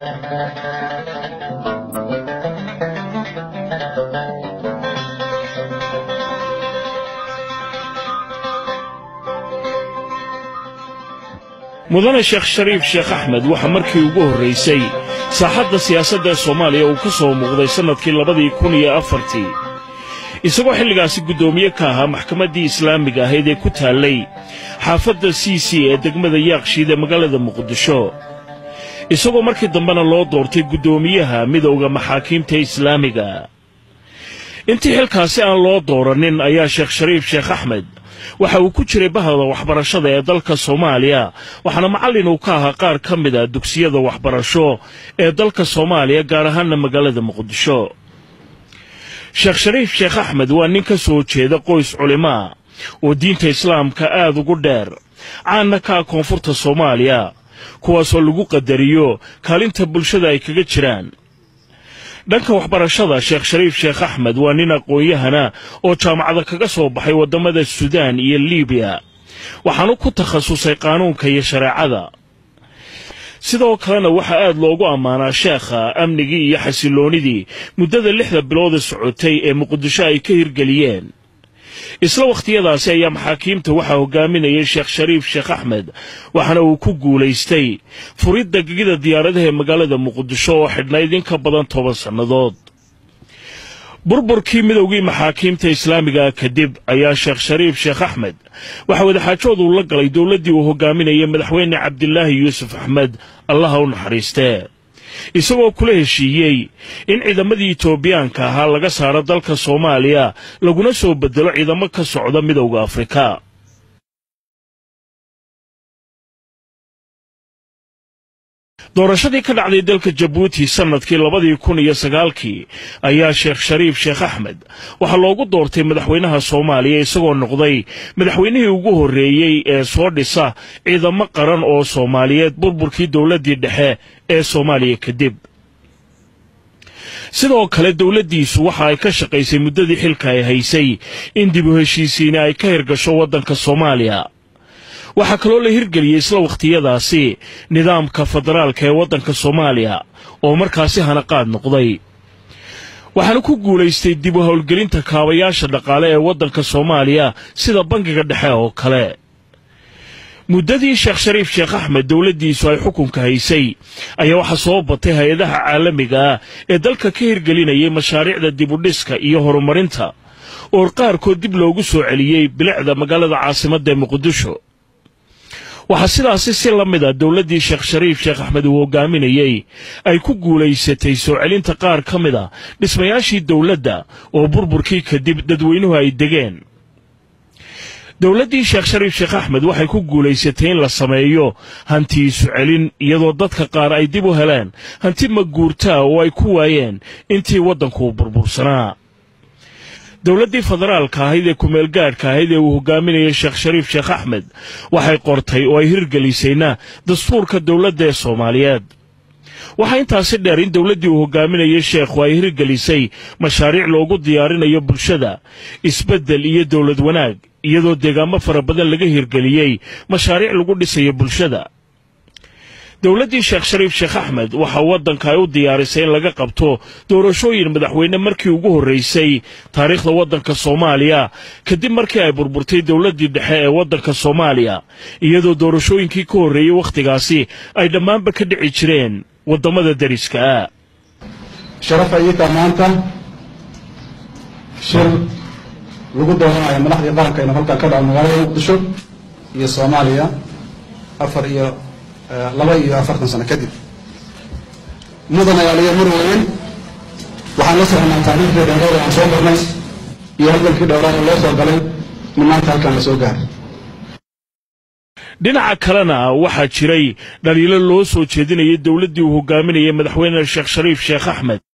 mudane sheekh shariif sheekh axmed waxaa markii ugu horraysay saaxadda siyaasadda ee soomaaliya uu ka soo muuqday sannadkii labadii kun iyo afartii isagoo xilligaasi guddoomiye ka ahaa maxkamaddii islaamiga ahayd ee ku taallay xaafadda c c ee degmada yaaqshiid ee magaalada muqdisho isagoo markii dambena loo doortay guddoomiyaha midowda maxaakiimta islaamiga intii xilkaasi aan loo doorannin ayaa sheekh shariif sheekh axmed waxa uu ku jiray bahda waxbarashada ee dalka soomaaliya waxaana macallin uu ka ahaa qaar ka mid a dugsiyada waxbarasho ee dalka soomaaliya gaar ahaanna magaalada muqdisho sheekh shariif sheekh axmed waa nin ka soo jeeda qoys culimaa oo diinta islaamka aad ugu dheer caanna ka ah koonfurta soomaaliya kuwaasoo lagu qadariyo kaalinta bulshada ay kaga jiraan dhanka waxbarashada sheekh shariif sheekh axmed waa nin aqoon-yahana oo jaamacada kaga soo baxay waddamada suudaan iyo liibiya waxaanu ku takhasusay qaanuunka iyo shareecada sidoo kalena waxaa aad loogu ammaanaa sheekha amnigii iyo xasilloonnidii muddada lixda bilood ee socotay ee muqdisho ay ka hirgeliyeen isla wakhtiyadaasi ayaa maxaakiimta waxaa hogaaminayay sheekh shariif sheekh axmed waxaana uu ku guulaystay furidda gegida diyaaradaha ee magaalada muqdisho oo xidhnayd in ka badan toban sannadood burburkii midowgii maxaakiimta islaamiga kadib ayaa sheekh shariif sheekh axmed waxaa wadaxaajoodu la galay dowladdii uu hogaaminayay madaxweyne cabdilaahi yuusuf axmed allaha u naxariistee isagoo kula heshiiyey in ciidamadii etoobiyaanka ahaa laga saaro dalka soomaaliya laguna soo beddelo ciidamo ka socda midowda afrika doorashadii ka dhacday dalka jabuuti sannadkii labadii kun iyo sagaalkii ayaa sheekh shariif sheekh axmed waxaa loogu doortay madaxweynaha soomaaliya isagoo noqday madaxweynihii ugu horreeyey ee soo dhisa ciidamo qaran oo soomaaliyeed burburkii dowladdii dhexe ee soomaaliya kadib sidoo kale dowladdiisu waxa ay ka shaqaysay muddadii xilka ay haysay in dib u heshiisiina ay ka hirgasho waddanka soomaaliya waxaa kaloo la hirgeliyey isla wakhtiyadaasi nidaamka federaalka ee waddanka soomaaliya oo markaasi hanaqaad noqday waxaana ku guulaystay dib u howlgelinta kaabayaasha dhaqaale ee waddanka soomaaliya sida bangiga dhexe oo kale muddadii sheekh shariif sheekh axmed dowladdiisu ay xukunka haysay ayaa waxaa soo batay hay-adaha caalamiga ah ee dalka ka hirgelinayay mashaariicda dibudhiska iyo horumarinta oo qaarkood dib loogu soo celiyey bilicda magaalada caasimadda ee muqdisho waxaa sidaasi si la mid a dowladdii sheekh shariif sheekh axmed uu hogaaminayey ay ku guulaysatay soo celinta qaar ka mid a dhismayaashii dowladda oo burburkii kadib dadweynuhu ay degeen dowladdii sheekh shariif sheekh axmed waxay ku guulaysatay in la sameeyo hanti isu celin iyadoo dadka qaar ay dib u heleen hanti maguurtaa oo ay ku waayeen intii waddanku burbursanaa dowladdii federaalka ahayd ee kumeelgaadhka ahayd ee uu hogaaminayay sheekh shariif sheekh axmed waxay qortay oo ay hirgelisayna dastuurka dowladda ee soomaaliyeed waxaa intaasi dheer in dowladdii uu hogaaminayay sheekhu ay hirgelisay mashaariic loogu diyaarinayo bulshada isbeddel iyo dowlad wanaag iyadoo deegaamo fara badan laga hirgeliyey mashaariic lagu dhisayo bulshada dowladdii sheekh shariif sheekh axmed waxaa waddanka ay u diyaarisay in laga qabto doorashooyin madaxweyne markii ugu horraysay taariikhda waddanka soomaaliya kadib markii ay burburtay dowladdii dhexe ee waddanka soomaaliya iyadoo doorashooyinkii ka horreeyey wakhtigaasi ay dhammaanba ka dhici jireen waddamada dariska ah sharaf ayita maanta shir lagu dooranayo madaxdii qaranka inuu halkan ka dhaco magaalada muqdisho iyo soomaaliya afar iyo laba iyo afartan sano kadib mudan ayaaliya mar weyn waxaan la soconaa taariikhdii dheereed aan soo marnay iyo halgankii dhowraad ee loo soo galay min maanta halkan la soo gaaray dhinaca kalena waxaa jiray dhaliilo loo soo jeedinayay dowladdii uu hogaaminayay madaxweyne sheekh shariif sheekh axmed